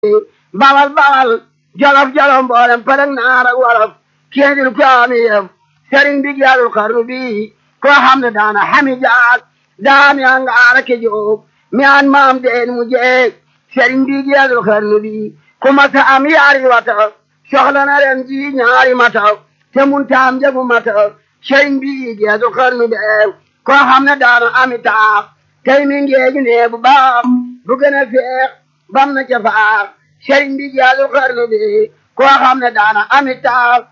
bawal bawal jolof jolof mboolem pëlëg naar ak wolof kéendil ko ami yëf sëriñ bi jaalul xarnu bi koo xam ne daana xami jaag daami angaara ke jóob mi an maam deen mu jeeg sëriñ bi jaalul xarnu bi ku masa am yaari wata soxla na ren ji ñaari mata te mun taam jagu mata sëriñ bi jaalul xarnu bi koo xam ne daana ami taax tey mi ngeegi nee bu baax bu gën a feex bam na ca faax sëriñ bi jaalul xarnu bi koo xam ne daana ami taax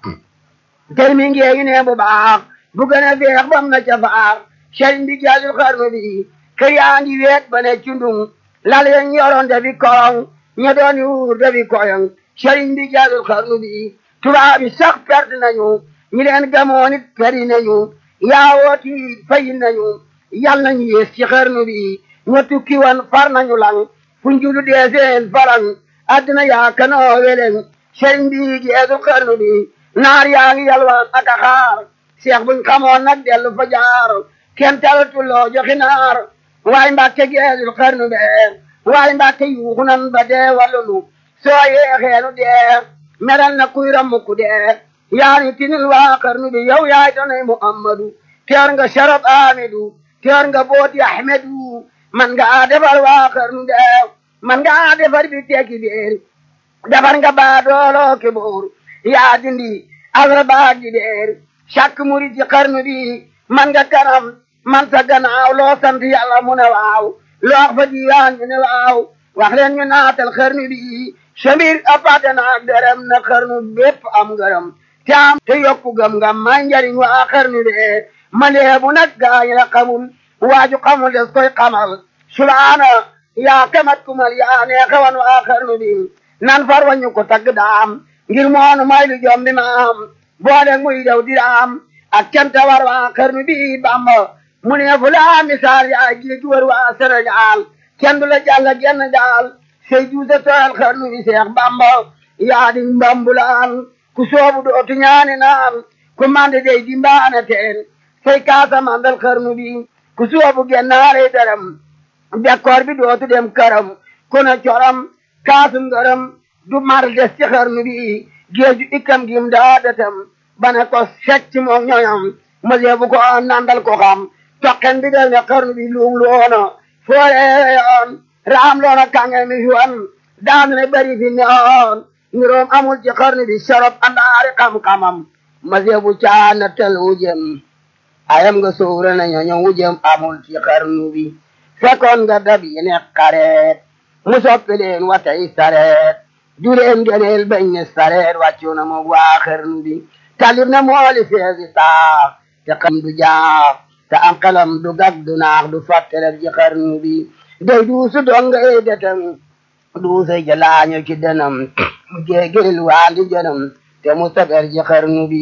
tey mi ngeegi nee bu baax bu gën a feex bam na ca faax sëriñ bi jaalul xarnu bi kër yaa ngi weet ba ne cundung lal yeñ yoroon dafi korong ña doon yuur dafi koyong sëriñ bi jaalul xarnu bi tubaab yi sax perte nañu ñi leen gamoon it peri nañu yaawooti fayi nañu yal nañu yées ci xarnu bi ña tukki woon far nañu lang fu njulu deeseen farang addina yaa kanoo weleŋ sëriñ bi jeesul xarnu bi naar yaa ngi yalwaan ak a xaar seex buñ xamoon nag dellu fa jaar kenn talatuloo joxi naar waaye mbàkke geesul xarnu be waaye mbàkke yuuxu nan ba dee wallunu soo yeexeenu dee meral na kuy rammuku dee yaani tinil waa xarnu bi yow yaay tanay muhammadu teer nga sharab amidu teer nga booti ahmedu man nga defar waa xarnu be man nga defar bi tekki beer defar nga baadooloo ke boor yaa dindi asra baag di beer chaque murid ci xarnu bi man nga kanam man sa gannaaw loo sant yàlla mu ne waaw loo wax fa diiwaan ñu ne waaw wax leen ñu naatal xarnu bi samir apate naak dërëm na xarnu bépp am ngërëm te am te yokku gëm ngam may njariñ waa xarnu bi ma leebu nag gaañ la xamul waaju xamul des koy xamal subhaana yaa kamat kumal yaa neexewan waa xarnu bi nan far wañu ko tagg daam ngir moonu may lu jom bi maam boole muy daw diraam ak canta war waa xarnu bi bamba mu ne fu laa misaal yaa géej wër waa Sénégal kenn du la jàll genn daal say duusa tooyal xarnu bi seex bamba yaa di mbambulaan ku soobu dootu ñaani naan ku mande dey di mbaana teen say kaasa mandal xarnu bi ku soobu gennaare daram bekkoor bi dootu dem këram ku ne coram kaasum ngërëm du mar des ci xarnu bi géeju ikkam gim daa datam bane ko secc moom ñoñam mësee bu ko nandal ko xam toqen bi del ne xarnu bi luum loona foore yoon raam loona kange mi fi daan ne bari fi neoon niroom amul ci xarnu bi sorob andaari xam-xamam mësee bu caana tel wujem ayam nga suura na ñoño wujem amul ci xarnu bi fekkoon nga dab yi ne xareet mu soppi leen watay sareet juleen geneel bañ ne sareet wàccu na moog waa xarnu bi talib na mooli feesi saax te xam du jaax te am xelam du gag du naax du fàttelef ci xarnu bi day duusu donga ey detam duusa jalaaño ci denam mu géegil waandi jënam te mu saber ci xarnu bi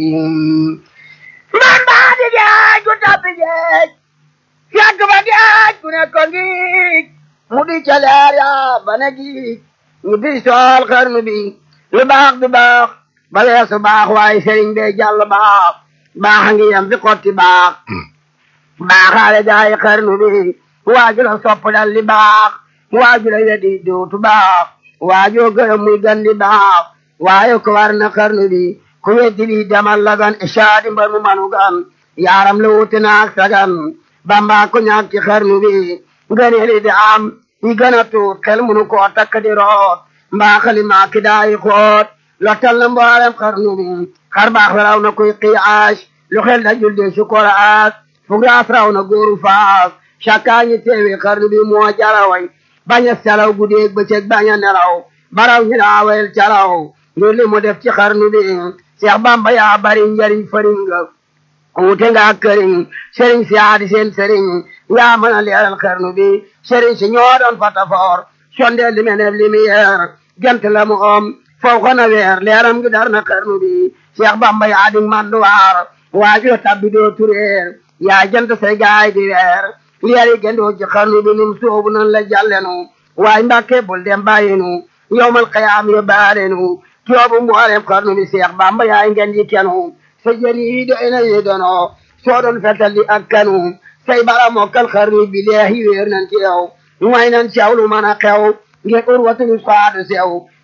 man baa di geej gu tabbi geej fekk ba geej gu ne ko ngiij mu di ca leer yaa ba ne giij ñu di sool xarnu bi lu baax du baax ba weesu baax waaye sëriñ bee jàll baax baax a ngi yem fi xotti baax baaxaale gaay xarnu bi waaju la sopp dal li baax waaju la wedi dootu baax waajoo gërëm muy gandi baax waaye ko war na xarnu bi ku weddi li demal la gan ishaadi mbar mu manu gan yaaram la wuti naak sagan bamba ko ñaak ci xarnu bi ngëneeli di am yi gën a tuut xel munu koo takk di root mbaaxali maaki daayi xoot lottal na mboolem xarnu bi xar baax raw na kuy qiyaas lu xel dajul de sukoraas fugraas raw na góoru faas cakkaañi teewi xarnu bi moo jaraway bañ a salaw guddeeg bëccëg bañ a nelaw baraw ñi daawel calaw ngir li mu def ci xarnu bi Seex Bamba yaa bari njariñ fariñ nga wute nga këriñ sëriñ si aadi seen sëriñ yaa mën a leeral xarnu bi sëriñ si ñoo doon fatafoor sonde li menef lumière gent la mu om foo ko na weer leeram gi dar na xarnu bi Seex Bamba yaa di manduwaar waajoo tabbi doo tureer yaa jant say gaay di weer leeri gendoo ci xarnu bi nim soobu nan la jàllenu waaye mbàkke bul dem bàyyinu yowmal qiyaam yo baalenu toobu mboolem xarnu bi Seex Bamba yaay ngeen ji kenu sa jën yi doy na yi dono soo doon fetal di ak kanu say bara mokkal xarnu bi leehi wéer nan ci yow mooy nan ci yow lu mën a xew ngir urwatul faadu sew